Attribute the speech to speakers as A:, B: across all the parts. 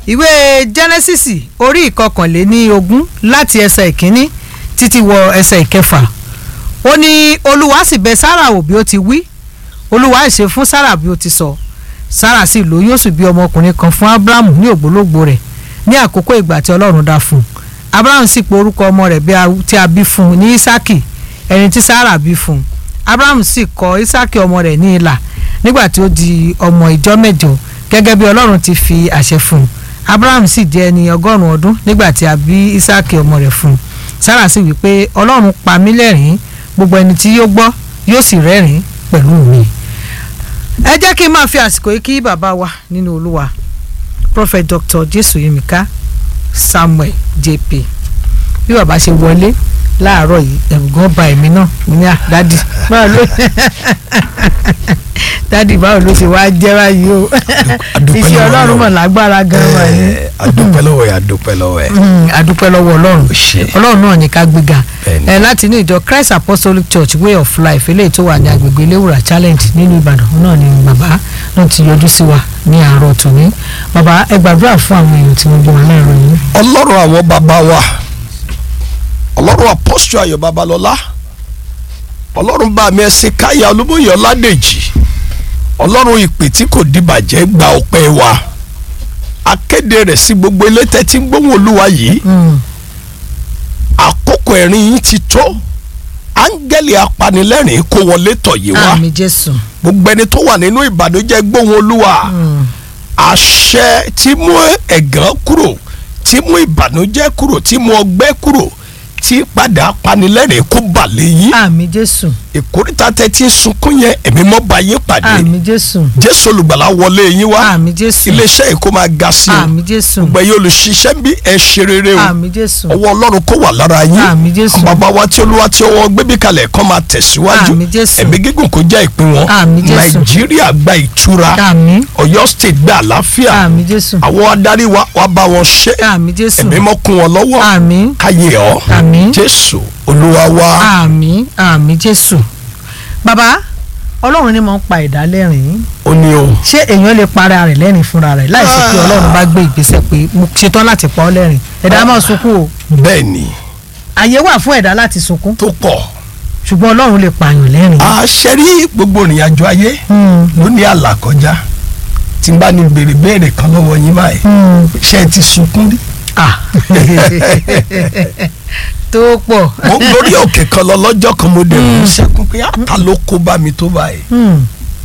A: ìwé Genesis orí ìkọkànléní ogún láti ẹsẹ̀ ìkíní títí wọ ẹsẹ̀ ìkẹfà ó ní olúwa sì bẹ̀ Sárà wò bí ó ti wí olúwa ṣe fún Sárà bí ó ti sọ Sárà sì lóyún ó sì bí ọmọkùnrin kan fún Ábúráhámù ní ògbólógbò rẹ̀ ní àkókò ìgbà tí Ọlọ́run dá fún un Ábúráhámù sì pe orúkọ ọmọ rẹ̀ bí tí a bí fún un ní Ísákì ẹni tí Sárà bí fún un Ábúráhámù sì kọ Ísákì ọmọ rẹ̀ ní ilà nígbà tí ó di ọmọ ìjọ mẹ́jọ gẹ́gẹ́ bí Ọlọ́run ti fi àṣẹ fún un Ábúráhámù sì jẹ́ ẹni ọgọ́rùn-ún ọdún nígbà tí a bí Ísákì ọmọ rẹ̀ fún un Sárà sì wí pé Ọlọ́run pa mí lẹ́rìn-ín gbogbo ẹni tí yóò gbọ́ yóò sì rẹ́rìn-ín pẹ̀lú mi ẹ jẹ́ kí n máa fi àsìkò yìí kí bàbá wa nínú Olúwa Prophet Dr. Jésù Yemika Samuel JP bí bàbá ṣe wọlé láàárọ̀ yìí ẹ̀rù gan ba èmi náà mo ní à dádì báwo ló dádì báwo ló ṣe wá jẹ́ báyìí o iṣẹ́ ọlọ́run mọ̀ lágbára gan wà ní.
B: adúpẹ́ lọ́wọ́ ẹ̀ adúpẹ́ lọ́wọ́ ẹ̀.
A: adúpẹ́ lọ́wọ́ ọlọ́run
B: ṣe.
A: ọlọ́run náà ní ká gbéga
B: Bẹ́ẹ̀ni.
A: ẹ láti inú ìjọ Christ Apostolic Church Way of Life eléyìí tó wà ní agbègbè Eléwùrà Challenge nínú Ìbàdàn náà ni bàbá náà ti yọjú sí wa ní àárọ̀ tòní bàbá ẹ gbàdúrà fún àwọn èèyàn tí wọ́n bí wọn láàárọ̀ yìí.
B: ọlọ́run àwọn bàbá wa ọlọ́run apọ́sítù ayọ̀ babalọ́lá ọlọ́run bá mi ẹsìn káyà olúbóyè ọládèjì ọlọ́run ìpè tí kò dìbàjẹ́ gba ọpẹ́ wa akéde rẹ̀ sí gbogbo ilé tẹ́tí ń gbóhùn olúwa yìí
A: Mm.
B: àkókò ẹ̀rín yìí ti tó áńgẹ́lì apanilẹ́rìn kó wọlé tọ̀ yìí wá
A: àmì Jésù.
B: gbogbo ẹni tó wà nínú ìbànújẹ́ gbóhùn olúwa
A: Mm.
B: àṣẹ tí mú ẹ̀gàn kúrò tí mú ìbànújẹ́ kúrò tí mú ọgbẹ́ kúrò tí padà panilẹ́rìn kó balẹ̀ yín
A: àmì Jésù.
B: ìkórìtà tẹ́tí sunkún yẹn ẹ̀mí mọ́ bá yín pàdé
A: àmì Jésù.
B: jésù olùgbàlà wọlé yín wá
A: àmì Jésù.
B: iléeṣẹ́ yìí kó máa ga sí i
A: àmì Jésù.
B: gbogbo ẹ̀yin olùṣiṣẹ́ bí ẹ ṣe rere o
A: àmì Jésù.
B: ọwọ́ ọlọ́run kó wà lára yín
A: àmì Jésù.
B: bàbá wa tí olúwa tí ọwọ́ gbébí kalẹ̀ kọ́ máa tẹ̀síwájú
A: Àmín Jésù.
B: ẹ̀mí gígùn kó jẹ́ ìpín wọn
A: Àmín Jésù.
B: nàìjíríà gba ìtura
A: àmì.
B: ọ̀yọ́ state gba àlàáfíà
A: àmì Jésù.
B: àwọn adarí wa wá bá wọn ṣe
A: àmì Jésù.
B: ẹ̀mí mọ́ kún wọn lọ́wọ́
A: àmì.
B: káyé ọ́
A: àmì.
B: jésù olúwa wa
A: àmì àmì Jésù. bàbá ọlọ́run ni mo ń pa ẹ̀dá lẹ́rìn-ín
B: ó ní o
A: ṣé èèyàn lè para rẹ̀ lẹ́rìn fúnra rẹ̀ láì sí pé
B: Ah.
A: ọlọ́run bá gbé ìgbésẹ̀ pé mo ṣetán láti pa ọ́ lẹ́rìn ẹ̀dá máa sunkún o
B: bẹ́ẹ̀ ni
A: àyè wà fún ẹ̀dá láti sunkún
B: tó pọ̀
A: ṣùgbọ́n ọlọ́run lè pààyàn lẹ́rìn.
B: àṣẹ rí gbogbo ìrìn àjò ayé
A: Mm.
B: ló ní àlàkọjá tí n bá ní béèrè béèrè kan lọ́wọ́ yín báyìí
A: Mm.
B: ṣé ẹ ti sunkún rí
A: ah tó pọ̀.
B: mo lórí òkè kan lọ lọ́jọ́ kan mo dẹ̀ mú sẹ́kún pé àtà ló kó bá mi tó báyìí
A: Mm.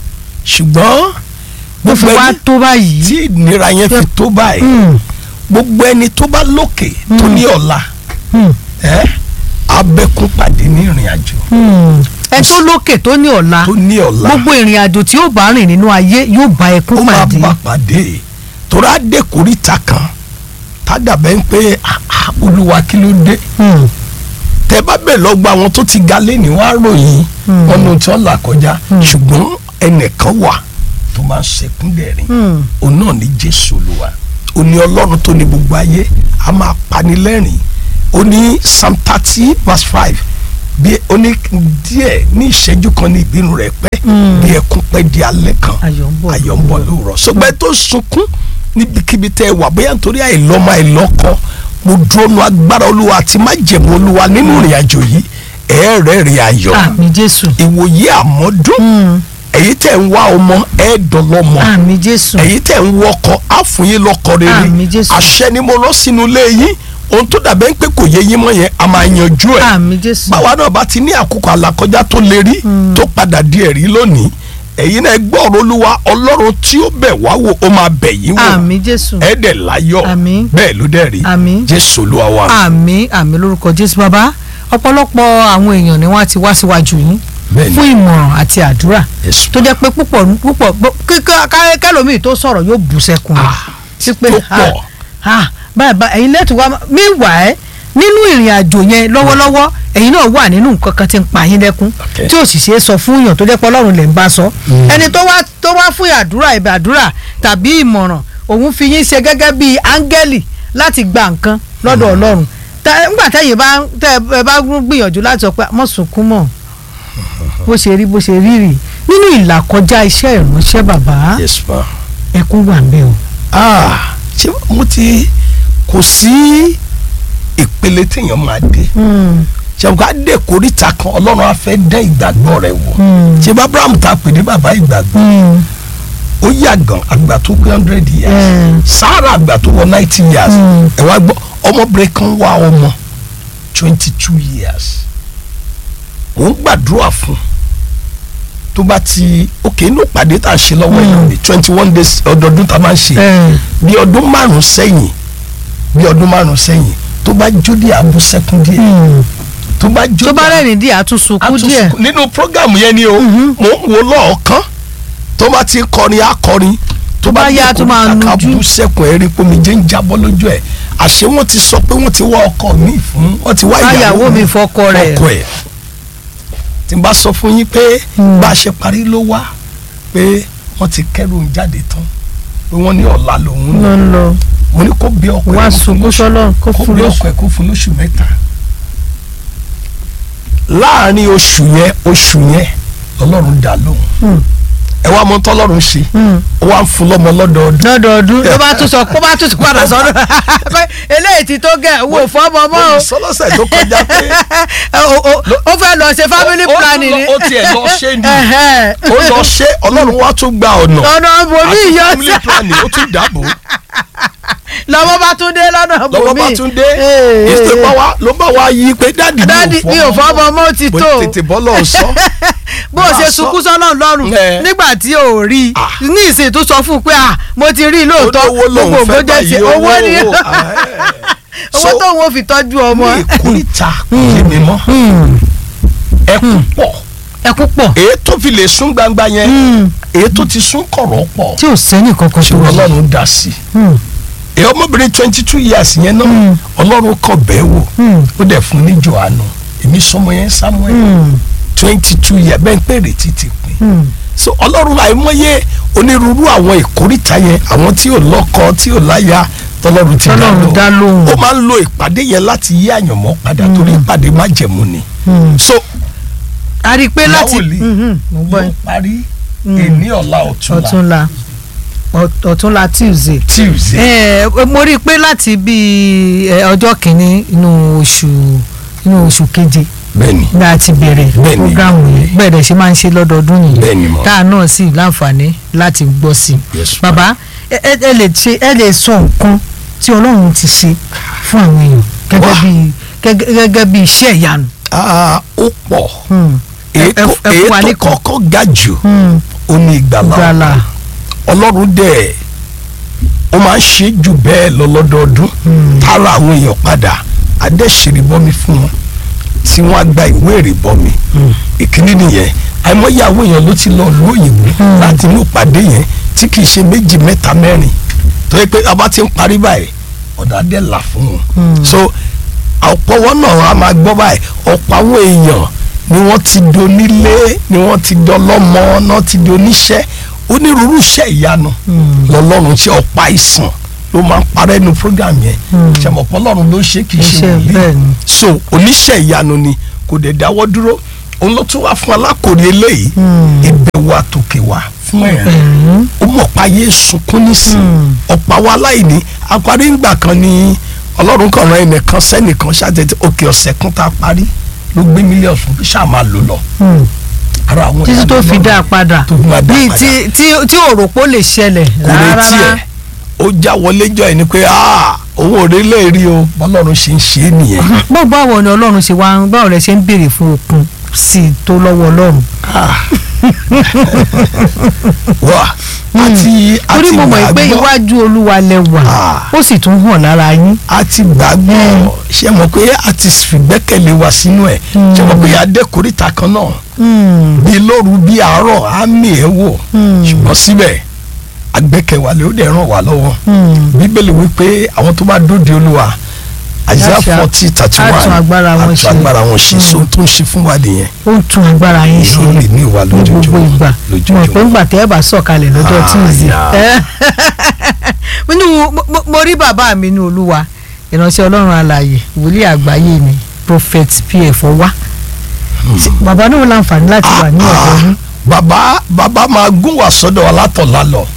B: ṣùgbọ́n
A: bó fi
B: gbogbo
A: wá
B: ẹni
A: tó báyìí.
B: tí ìnira yẹn fi tó báyìí
A: Mm.
B: gbogbo ẹni tó bá lókè tó ní ọ̀la
A: Mm.
B: ẹ́ abẹ́kún pàdé ní ìrìn àjò
A: Mm. ẹ tó lókè tó ní ọ̀la
B: tó ní ọ̀la
A: gbogbo ìrìn àjò tí yóò bá rìn nínú ayé yóò bá
B: ó
A: ẹkún
B: máa
A: pàdé.
B: bá pàdé torí adékòríta kan tádàbẹ́ ń pé "Ah, ah, olúwa kí ló dé
A: Mm.
B: tẹ bá bẹ̀ lọ gba àwọn tó ti ga lẹ́ni wá ròyìn
A: Hmm.
B: ọ̀nà tí wọ́n là kọjá
A: Hmm.
B: ṣùgbọ́n ẹnìkan wà tó máa ń ṣẹkún dẹ̀rín
A: Mm.
B: òun náà ní jésù olúwa ó ní ọlọ́run tó ní gbogbo ayé a máa pani lẹ́rìn ó ní psalm thirty verse five bí ó ní díẹ̀ ní ìṣẹ́jú kan ní ìbínú rẹ̀ pẹ́
A: Hmm.
B: bí ẹkún pẹ́ di alẹ́ kan
A: ayọ̀ ń bọ̀
B: ayọ̀ ń bọ̀ lóòrọ̀ ṣùgbọ́n ẹ tó sunkún níbikíbi tẹ́ ẹ wà bóyá nítorí àìlọ́mọ àìlọ́kọ mo dúró nu agbára olúwa àti májẹ̀mú olúwa nínú ìrìn àjò yìí ẹ̀ẹ́rẹ́rìn ayọ̀
A: àmì Jésù.
B: ìwòye àmọ́dún
A: Mm.
B: èyí tẹ̀ ń wá ọmọ ẹ̀ẹ́dọ̀lọ́mọ
A: àmì Jésù.
B: èyí tẹ̀ ń wọkọ̀ àfúnyín lọ́kọ rere
A: Àmín Jésù.
B: àṣẹ ni mo rán sínú ilé yín ohun tó dàbẹ́ ń pé kò yé yín mọ́ yẹn a máa yanjú ẹ̀
A: àmì Jésù.
B: báwa náà bá ti ní àkókò àlàkọjá tó lè rí
A: Mm.
B: tó padà di ẹ̀rí lónìí ẹ̀yin náà gbọ́ ọ̀rọ̀ olúwa ọlọ́run tí ó bẹ̀ wá wò ó máa bẹ̀ yín wò
A: àmì Jésù.
B: ẹ̀ẹ́dẹ̀ láyọ̀
A: Àmín.
B: bẹ́ẹ̀ ló dẹ̀ rí
A: Àmín.
B: jésù olúwa wa
A: àmì àmì lórúkọ Jésù bàbá ọ̀pọ̀lọpọ̀ àwọn èèyàn ni wọ́n ti wá síwájú yín
B: bẹ́ẹ̀ ni
A: fún ìmọ̀ràn àti àdúrà
B: Yes.
A: tó jẹ́ pé púpọ̀ púpọ̀ kíkọ́ kẹlòmíì tó sọ̀rọ̀ yóò bù sẹ́kùn rẹ̀
B: Ah,
A: sí pé
B: tó pọ̀.
A: ah, báyìí báyìí ẹ̀yin lẹ́tù wá meanwhile nínú ìrìn àjò yẹn lọ́wọ́lọ́wọ́ ẹ̀yin náà wà nínú nǹkan kan tí ń pa yín lẹ́kún
B: Okay.
A: tí ò sì ṣeé sọ fún yàn tó jẹ́ pé ọlọ́run lè ń bá sọ ẹni tó wá tó wá fún àdúrà ẹ̀bẹ̀ àdúrà tàbí ìmọ̀ràn òun fi yín ṣe gẹ́gẹ́ bí áńgẹ́lì láti gba nǹkan lọ́dọ̀ ọlọ́run Tá- nígbà tẹ́yìn bá tẹ́ ẹ bá gbìyànjú láti sọ pé mọ̀ sunkún mọ́ bó ṣe rí bó ṣe rí rì nínú ìlàkọjá iṣẹ́ ìránṣẹ́ bàbá
B: yes ma
A: ẹkún wà ń bẹ o
B: ah ṣé mo ti kò sí ìpele téèyàn máa dé ṣe ká dé koríta kan ọlọ́run á fẹ́ dán ìgbàgbọ́ rẹ̀ wò ṣé bá abraham ta pè ní bàbá ìgbàgbọ́ ó yàgàn àgbà tó pé hundred years sáárà àgbà tó wọ ninety years ẹ wá gbọ́ ọmọbìnrin kan wá ọmọ twenty two years mò ń gbàdúrà fún tó bá ti ok inú pàdé tá a ṣe lọ́wọ́ yìí ní twenty one days ọdọọdún tá a máa ń ṣe bí ọdún márùn sẹ́yìn bí ọdún márùn sẹ́yìn tó bá jó díẹ̀ abú sẹ́kún díẹ̀ tó bá jó
A: tó bá rẹ̀rìn díẹ̀ àtúnṣukú díẹ̀
B: àtúnṣe nínú programu yẹn ni o mò ń wo lọ́ọ̀kan tó bá ti kọrin akọrin tó
A: bá yá tó máa
B: kọrin
A: nujú.
B: bú sẹ́kùn ẹ̀rí pomi jẹ́ ń jábọ́ lójú ẹ̀ àṣé wọ́n ti sọ pé wọ́n ti wá ọkọ mi fún wọ́n ti wá
A: báyàwó mi fọkọ rẹ̀
B: ọkọ ẹ̀ tí n bá sọ fún yín pé bá a ṣe parí ló wá pé wọ́n ti kẹ́rù ń jáde tán pé wọ́n ní ọ̀la lòun
A: ló
B: lọ
A: ń lọ
B: mo ní kó bí ọkọ ẹ̀
A: wá
B: kó fún
A: sunkún
B: lóṣù-
A: sọ́lọ́ kó
B: kó
A: fún
B: bí
A: lóṣù
B: ọkọ ẹ̀ kó fún lóṣù mẹ́ta láàrin oṣù yẹn oṣù yẹn lọ́lọ́run dá lóhùn ẹ wá mọ tọ́lọ́run ṣe ó wá ń fún lọ́mọ lọ́dọọdún
A: lọ́dọọdún ló bá tún sọ kó bá tún padà sọ́dọ̀ pé eléyìí ti tó gẹ̀ wò fọ́mọ mọ́ o
B: sọlọ́sẹ̀ tó kọjá pé
A: O- o- ó fẹ́ lọ ṣe family
B: ó- ó tún
A: planning
B: lọ-
A: ni
B: ó tiẹ̀ lọ ṣe ni
A: Ẹ̀hẹ́.
B: ó lọ ṣe ọlọ́run wá tún gba ọ̀nà
A: ọ̀nà bòmí
B: àti
A: yọ
B: family planning ó tún dàbò
A: lọ́wọ́ bá tún dé lọ́nà bòmí
B: lọ́wọ́ bá tún dé
A: Ee.
B: ìṣe bá wa ló bá wa yí pé dáàdì
A: dádì mi ò fọ́mọ mọ́ ó ti
B: mo
A: tó
B: tètè bọ́ lọ́ọ̀ sọ
A: bó o ṣe
B: bá sọ.
A: sunkún sọ́nà lọ́rùn
B: Ẹ.
A: nígbà tí o ò rí i
B: Ah.
A: ní ìsìn tó sọ fún un pé ah mo ti rí i lóòótọ́
B: olówó lòun
A: gbogbo
B: fẹ́
A: ògbó jẹ́ ti
B: báyìí
A: owó ni
B: owó
A: owó
B: So,
A: tó wọn fi tọ́jú ọmọ
B: ní ìkúrìta kò yé mi mọ́ ẹkún pọ̀
A: ẹkún pọ̀
B: èyí tó fi lè sún gbangba yẹn èyí tó ti sún kọ̀rọ̀ pọ̀
A: tí ò sẹ́ni kankan tó
B: ṣùgbọ́n
A: rí
B: ọlọ́run dá sí i èyí ọmọbìnrin twenty two years yẹn náà ọlọ́run kọ̀ bẹ́ẹ̀ wò ó dẹ̀ fún ní Jòhánù èmi sọmọ yẹn Samuel twenty two years bẹ́ẹ̀ ń pè retí ti pin so ọlọ́run àìmọye onírúurú àwọn ìkórìtà yẹn àwọn tí ò lọ́kọ tí ò láya tọ́lọ́run ti dá
A: Tọ́lọ́run dá lóhùn.
B: ó máa ń lo ìpàdé yẹn láti yí àyànmọ́ padà torí ìpàdé májẹ̀mú ni so
A: a rí i pé láti
B: Láwòlí.
A: Mhm, mo gbọ́
B: yóò
A: yín.
B: parí èní ọ̀la ọ̀túnla
A: ọ̀túnla Ọ̀- ọ̀túnla Tuesday
B: Tuesday
A: ẹ mo rí i pé láti bíi ẹ, ọjọ́ kìíní inú oṣù inú oṣù keje
B: bẹ́ẹ̀ni
A: ní a ti bẹ̀rẹ̀
B: Bẹ́ẹ̀ni.
A: programu yìí bẹ́ẹ̀ dẹ̀ ṣe máa ń ṣe lọ́dọọdún yìí
B: Bẹ́ẹ̀ni mọ̀.
A: tá a náà sì láǹfààní láti gbọ́ sí i
B: Yes, ma'am.
A: bàbá ẹ ẹ ẹ lè ṣe ẹ lè sọ nǹkan tí Ọlọ́run ti ṣe fún àwọn èèyàn gẹ́gẹ́
B: Wá.
A: bí gẹ́gẹ́ gẹ́gẹ́ bí iṣẹ́ ìyanu.
B: Ah, ó pọ̀
A: Hmm.
B: èyí
A: ẹ-
B: tó-
A: ẹ fún
B: èyí
A: wa
B: tó
A: ní kan.
B: kọ́kọ́ ga jù
A: Hmm.
B: ó ní ìgbàlá
A: gbala
B: ọlọ́run dẹ̀ ó máa ń ṣe jù bẹ́ẹ̀ lọ lọ́dọọdún tára àwọn èèyàn padà adẹ́sẹ̀rìbọmi fún wọn tí wọ́n á gba ìwé ìrìbọmi ìkíní nìyẹn àìmọye àwọn èèyàn ló ti lọ lu òyìnbó láti inú ìpàdé yẹn tí kì í ṣe méjì mẹ́ta mẹ́rin tó yẹ pé a bá ti ń parí báyìí ọ̀dà dẹ̀ là fún wọn so ọ̀pọ̀ wọn náà a máa gbọ́ báyìí ọ̀pọ̀ àwọn èèyàn ni wọ́n ti di onílé ni wọ́n ti di ọlọ́mọ náà ti di oníṣẹ́ onírúurú iṣẹ́ ìyanu lọ́lọ́run tí ọ̀pá àìsàn ló máa ń parẹ́ nu program yẹn ṣàmọ̀pọ̀ ọlọ́run ló ṣe kì í ṣe
A: Iṣẹ́ bẹ́ẹ̀
B: wòlíì
A: ni.
B: so oníṣẹ́ ìyanu ni kò dẹ̀ dáwọ́ dúró òun ló tún wá fún alákòrí eléyìí ìbẹ̀wò àtòkè wá fún ẹ̀rín ó mọ̀ pa ayé sunkún nísìn ọ̀pọ̀ àwọn aláìní àparí ńgbà kan ni ọlọ́run kan ran ẹnìkan sẹ́nìkan ṣàtẹ̀tẹ̀ òkè ọ̀sẹ̀ kan tá a parí ló gbé mílíọ̀nù fún bí ṣáà máa lò lọ ara àwọn
A: títí tó
B: ìyanu
A: fi
B: Ọlọ́run
A: dá a padà
B: tó fi máa dá a
A: bíi
B: padà.
A: tí tí tí òròpó lè ṣẹlẹ̀
B: kò
A: rárá
B: retí ẹ̀ ó já wọlé jọ ẹ̀ ni pé "Ah, òun ò rí lè rí o bọ́lọ́run ṣe ń ṣe é nìyẹn
A: báwo báwo ni ọlọ́run ṣe wá ń báwo rẹ ṣe ń béèrè fún okun sí i tó lọ́wọ́ ọlọ́run.
B: Ah. wá àti
A: torí
B: àti
A: mo mọ̀ pé
B: gbàgbọ́
A: iwájú olúwa lẹ wà
B: Ah.
A: ó sì tún hàn lára yín.
B: àti gbàgbọ́ ṣe mọ̀ pé a ti fìgbẹ́kẹ̀lé wa sínú ẹ̀ ṣe mọ̀ pé adékòríta kan náà bí lóru bí àárọ̀ á mì ẹ́ wò ṣùgbọ́n síbẹ̀ agbẹ́kẹ̀wálé ó dẹ̀ ràn wá lọ́wọ́ bíbélì wípé àwọn tó bá dóde olúwa àìsíà
A: Láṣà-
B: forty thirty one
A: á tún agbára wọn ṣe.
B: agbára wọn ṣe so tó ń ṣe fún wa nìyẹn
A: ó ń tún agbára yín ṣe
B: lórí ní ìwà
A: ní gbogbo
B: lójoojúmọ́
A: ìgbà mọ̀ pé ńgbà tẹ́ ẹ bá sọ̀kalẹ̀ lọ́jọ́
B: Ah,
A: Tuesday.
B: yeah.
A: nínú mo- mo- mo rí bàbá mi ní olúwa ìránṣẹ́ ọlọ́run alààyè wòlíì àgbáyé ni prophet pf ọwá Ṣé bàbá náà láǹfààní láti wà ní ọ̀dọ́ yín.
B: bàbá bàbá máa gún wá sọ́dọ̀ alátọ̀lá lọ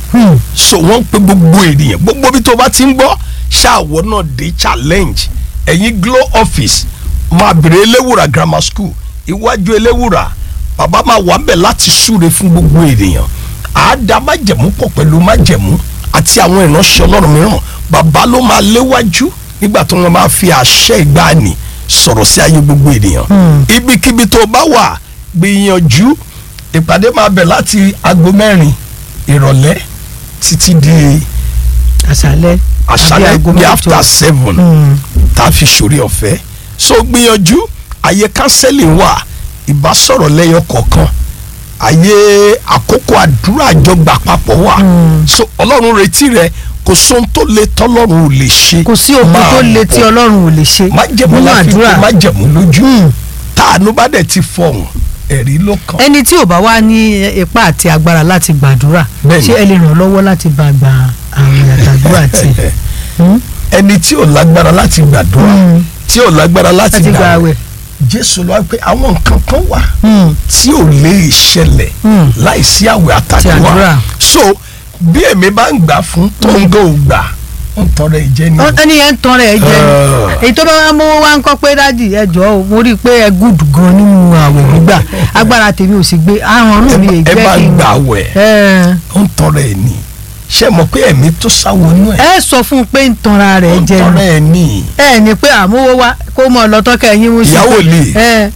A: Hmm.
B: so wọ́n ń pe gbogbo ènìyàn gbogbo bí tó bá ti ń gbọ́ ṣáàwọ̀ náà dé challenge ẹ̀yin Glo office máa bèrè eléwùrà grammar school iwájú eléwùrà bàbá máa wà ń bẹ̀ láti súre fún gbogbo ènìyàn àádá májẹ̀mú pọ̀ pẹ̀lú májẹ̀mú àti àwọn ìránṣẹ́ ọlọ́run mìíràn bàbá ló máa léwájú nígbà tó wọn máa fi àṣẹ ìgbàanì sọ̀rọ̀ sí ayé gbogbo ènìyàn ibikíbi tó bá wà gbìyànjú ìpàdé máa bẹ̀ láti aago mẹ́rin ìrọ̀lẹ́ títí di
A: àṣálẹ́ àbí
B: àṣálẹ́
A: aago
B: ní
A: mẹ́jọ.
B: after seven
A: Hmm.
B: tá a fi ṣòrí ọ̀fẹ́ so gbìyànjú àyè counseling wà ìbásọ̀rọ̀ lẹ́yọ kọ̀ọ̀kan àyè àkókò àdúrà àjọgbà papọ̀ wà
A: Mm.
B: so ọlọ́run retí rẹ kò sóhun tó le tọ́lọ́run ò lè ṣe
A: kò sí òkú
B: Máa
A: tó le tí
B: bọ̀.
A: ọlọ́run ò lè ṣe
B: májẹ̀mú
A: nínú
B: láfi
A: àdúrà
B: pé májẹ̀mú lójú
A: Hmm.
B: táànú bá dẹ̀ ti fọhùn ẹ̀rí ló kàn
A: ẹni tí ò bá wá ní ipá àti agbára láti gbàdúrà
B: Bẹ́ẹ̀ni.
A: ṣé ẹ lè ràn lọ́wọ́ láti bá gba àwọn àtàdúrà tí
B: ẹni tí ò lágbára láti gbàdúrà
A: Mm.
B: tí ò lágbára láti
A: láti gba
B: gbàwẹ̀
A: àwẹ̀.
B: jésù ló wá pé àwọn nǹkan kan wà
A: Hmm.
B: tí ò lè ṣẹlẹ̀
A: Mm.
B: láìsí àwẹ̀
A: Àti àdúrà.
B: àtàdúrà so bí èmi bá ń gbà fún tó ń gò gbà ń tọrọ ìjẹ ni
A: Ó- ẹni yẹn ń tan rẹ̀ jẹ
B: Ah.
A: èyí tó bá wá mówó wá ń kọ́ pé dádì ẹ jọ̀ọ́ o mo rí i pé ẹ gùd gan nínú àwẹ̀ gbígbà agbára tèmi ò sì gbé àrùn ọ̀run mi
B: ẹ
A: èjẹ́
B: bá
A: kí
B: ń
A: n
B: gbà wẹ̀
A: ẹ
B: ń tọrọ ẹ̀ ní ṣé mọ̀ pé ẹ̀mí tó sáwọ inú ẹ̀
A: ẹ sọ fún un pé ń tanra rẹ̀
B: ń
A: jẹ
B: tọrọ
A: ni
B: ẹ̀ ní
A: ẹ ní pé àmówó wá kó mọ lọ́tọ́kẹ́ yín mú sí
B: ìyàwó lè
A: ẹ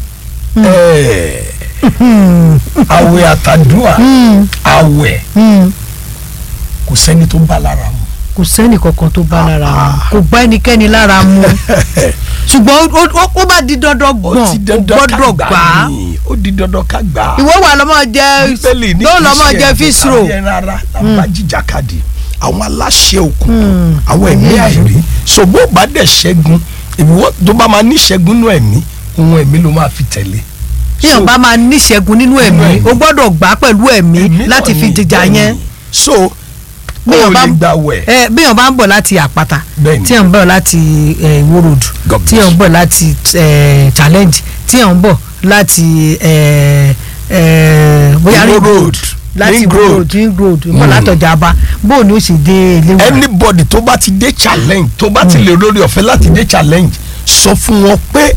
B: ẹ̀
A: hmm,
B: àwẹ̀ àtàdúrà
A: hmm,
B: àwẹ̀
A: hmm.
B: kò sẹ́ni tó bá lára mu
A: kò sẹ́nì kankan tó bá lára mu
B: Ah.
A: kò bá ẹnikẹ́ni lára mu ṣùgbọ́n ó- ó- ó bá di dandan
B: ó
A: gbọ̀n
B: ti
A: ó
B: dandan ká
A: gbọ́dọ̀
B: gbà
A: gbà á
B: ní ó di dandan ká gbà á
A: ìwọ wà lọ́mọ jẹ
B: bíbélì ní
A: ló
B: kì í
A: lọ́mọ
B: ṣe
A: jẹ
B: ẹ̀bùn
A: fíṣrò
B: tàbí ẹran ara làbá jìjàkadì àwọn aláṣẹ òkùnkùn
A: Hmm.
B: àwọn ẹ̀mí àìrí so bó bá dẹ̀ ṣẹ́gun ìwọ tó bá máa ní ṣẹ́gun nú ẹ̀mí ohun ẹ̀mí ló máa fi tẹ̀lé.
A: tíyàn bá máa níṣẹ́gun nínú ẹ̀mí
B: ẹ̀mí.
A: o gbọ́dọ̀ gbà á pẹ̀lú ẹ̀mí
B: ẹ̀mí
A: láti
B: náà
A: fi
B: ni,
A: jìjà
B: bẹ́ẹ̀
A: yẹn
B: ni. so
A: Bí
B: ó
A: èèyàn bá
B: lè
A: ń-
B: gbà wẹ̀
A: ẹ bíyàn bá ń bọ̀ láti àpáta
B: Bẹ́ẹ̀ni.
A: tíyàn ń bọ̀ láti ẹ, Ìwó road
B: God bless.
A: tíyàn ń bọ̀ láti ẹ, challenge tíyàn ń bọ̀ láti ẹ, ẹ, bóyá
B: Ìwó
A: ring
B: road,
A: láti
B: Ring
A: Ìwó
B: road.
A: road ring road ń bọ̀
B: Mm.
A: látọjà abá bóun ni ó sì dé ilé wa
B: anybody tó bá ti dé challenge tó bá ti lè lórí ọ̀fẹ́ láti dé challenge sọ fún wọn pé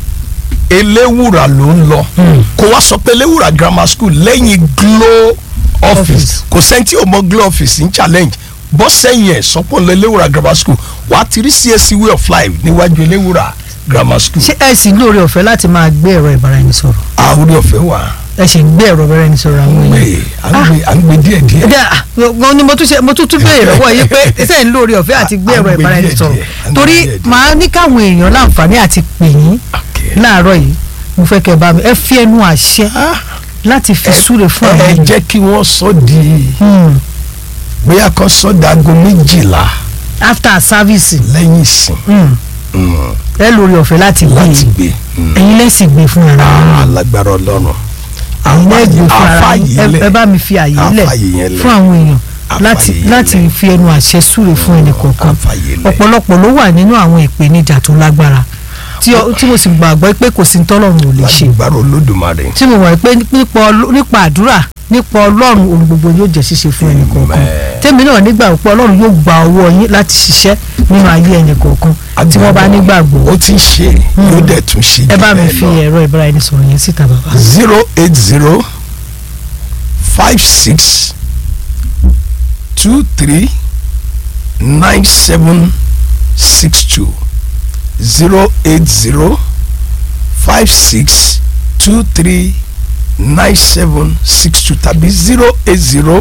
B: eléwùrà ló ń lọ
A: Hmm.
B: kó wá sọ pé eléwùrà grammar school lẹ́yìn Glo office
A: Office.
B: kò sẹ́ńtì ò mọ Glo office ní challenge bọ́ sẹ́yìn ẹ̀ sọ́pọ̀ lọ eléwùrà grammar school wàá ti rí CAC way of life níwájú eléwùrà grammar school
A: ṣé ẹ sì lóore ọ̀fẹ́ láti máa gbé ẹ̀rọ ìbáraẹnisọ̀rọ̀
B: àwòrán ọ̀fẹ́ wà
A: ẹ sì ń gbé ẹ̀rọ ìbáraẹnisọ̀rọ̀ àwọn
B: pé
A: èèyàn
B: à ń gbé à ń gbé díẹ̀ díẹ̀
A: ẹdẹ gan ni mo tún ṣe mo tún tún béèrè lọ́wọ́ yìí pé ṣe ń lóore ọ̀fẹ́ àti gbé
B: À- à ń
A: ẹ̀rọ
B: gbé
A: ìbáraẹnisọ̀rọ̀
B: díẹ̀ díẹ̀, à ń gbé
A: torí
B: díẹ̀ díẹ̀.
A: màá ní káwọn èèyàn láǹfààní àti pè yín
B: Okay.
A: láàárọ̀ yìí mo fẹ́ kẹ́ ẹ bá mi ẹ fi ẹnu àṣẹ
B: Ah,
A: láti fi súre fún
B: ẹ
A: àwọn
B: ẹ
A: èèyàn.
B: jẹ́ kí wọ́n sọ di
A: Hmm.
B: bóyá kan sọ dago méjìlá
A: after service
B: lẹ́yìn ìsìn
A: hmm,
B: Mm,
A: ẹ lóore ọ̀fẹ́ láti gbé
B: láti
A: yín
B: gbé Mm.
A: ẹ̀yin lẹ́sìn gbé fún ara yín
B: alágbára ọlọ́run
A: ẹ̀yin lẹ́gbẹ̀ẹ́ fún ara yín
B: àfààyè
A: ẹ-
B: lẹ̀
A: ẹ bá mi fi àyè lẹ̀
B: àfààyè yẹn lẹ̀
A: fún àwọn èèyàn láti
B: Àfààyè
A: láti
B: lẹ̀.
A: fi ẹnu àṣẹ súre fún ẹnì kọ̀ọ̀kan
B: àfààyè lẹ̀
A: ọ̀pọ̀lọpọ̀ ló wà nínú àwọn ìpèníjà tó lágbára tí ọ- tí mo sì gbàgbọ́ pé kò sí tọ́lọ́run ò lè ṣe
B: lágbára olódùmarè
A: tí mo mọ̀ pé nípa ọlọ́- nípa àdúrà nípa ọlọ́run ohun gbogbo yóò jẹ́ ṣíṣe fún ẹnì kọ̀ọ̀kan
B: Amen.
A: tèmi náà nígbà pé ọlọ́run yóò gba ọwọ́ yín láti ṣiṣẹ́ nínú ayé ẹnì kọ̀ọ̀kan tí wọ́n bá nígbàgbọ́
B: ó ti ń ṣe yóò dẹ̀ tún ṣe
A: ẹ
B: jù
A: bá mi
B: bẹ́ẹ̀
A: fi
B: lọ.
A: ẹ̀rọ ìbáraẹnisọ̀rọ̀ yẹn síta bàbá.
B: zero eight zero five six two three nine seven six two zero eight zero five six two three nine seven six two tàbí zero eight zero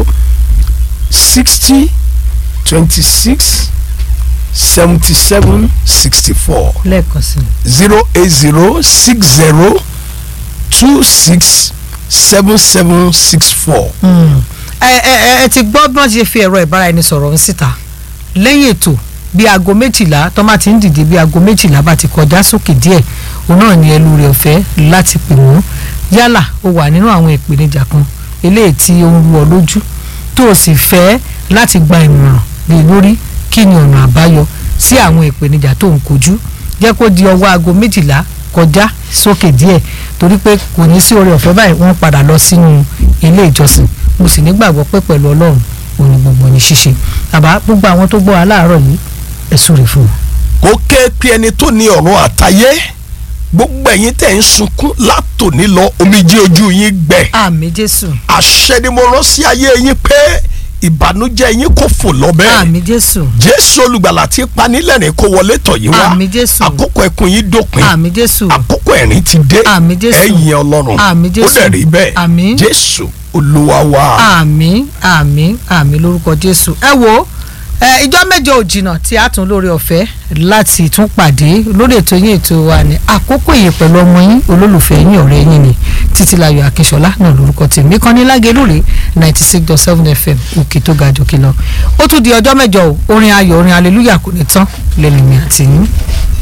B: sixty twenty six seventy seven sixty four
A: lẹ́ẹ̀kan sí i.
B: zero eight zero six zero two six seven seven six four.
A: Mm. ẹ ẹ ẹ ẹ ti gbọ́ bí wọ́n ti ṣe fi ẹ̀rọ ìbáraẹnisọ̀rọ̀ ń síta lẹ́yìn ètò bí aago méjìlá tó máa ti ń dìde bí aago méjìlá bá ti kọjá sókè díẹ̀ òun náà ní ẹlú rẹ̀ ọ̀fẹ́ láti pè wọ́n yálà ó wà nínú àwọn ìpèníjà kan eléyìí tí ó ń wọ lójú tó o sì fẹ́ láti gba ìmọ̀ràn lé lórí kí ni ọ̀nà àbáyọ sí àwọn ìpèníjà tó ń kojú jẹ́ kó di ọwọ́ aago méjìlá kọjá sókè díẹ̀ torí pé kò ní sí oore ọ̀fẹ́ báyìí wọ́n padà lọ sínú ilé ìjọsìn mo sì nígbàgbọ́ pé pẹ̀lú ọlọ́run òní gbogbo ní ṣíṣe àbá gbogbo àwọn tó gbọ́ aláàárọ̀ yìí ẹ̀sùn rẹ̀ fún wọn.
B: kó ké pe ẹni tó ní ọ̀run àtayé gbogbo ẹ̀yin tẹ̀ ń sunkún látòní lọ omijé ojú yín gbẹ
A: àmì jésù
B: àṣẹ ni mo rán sí ayé yín pé ìbànújẹ́ yín kò fò lọ bẹ́ẹ̀
A: àmì jésù
B: jésù olùgbàlà tí panilẹ́rìn kó wọlé tọ̀ yín wá
A: àmì jésù
B: àkókò ẹkún yín dópin
A: àmì jésù
B: àkókò ẹ̀rín ti dé
A: àmì jésù
B: ẹ̀yin ọlọ́run
A: àmì
B: ó
A: jésù
B: dẹ̀ rí bẹ́ẹ̀
A: àmì
B: jésù olúwa wa.
A: àmì àmì àmì lórúkọ jésù ẹ wo ẹ ìjọ mẹ́jọ ò jìnnà tí a tún lórí ọ̀fẹ́ láti tún pàdé lórí ètò yín ètò wa ní àkókò yìí pẹ̀lú ọmọ yín olólùfẹ́ yín ọ̀rẹ́ yín ni títílayọ̀ akínṣọlá náà lórúkọ tèmi kan ní lágẹlúrè ninety six dot seven fm òkè tó ga jòkè lọ ó tún di ọjọ́ mẹ́jọ o orin ayọ̀ orin aleluya kò ní tán lẹ́nu mi àti yín.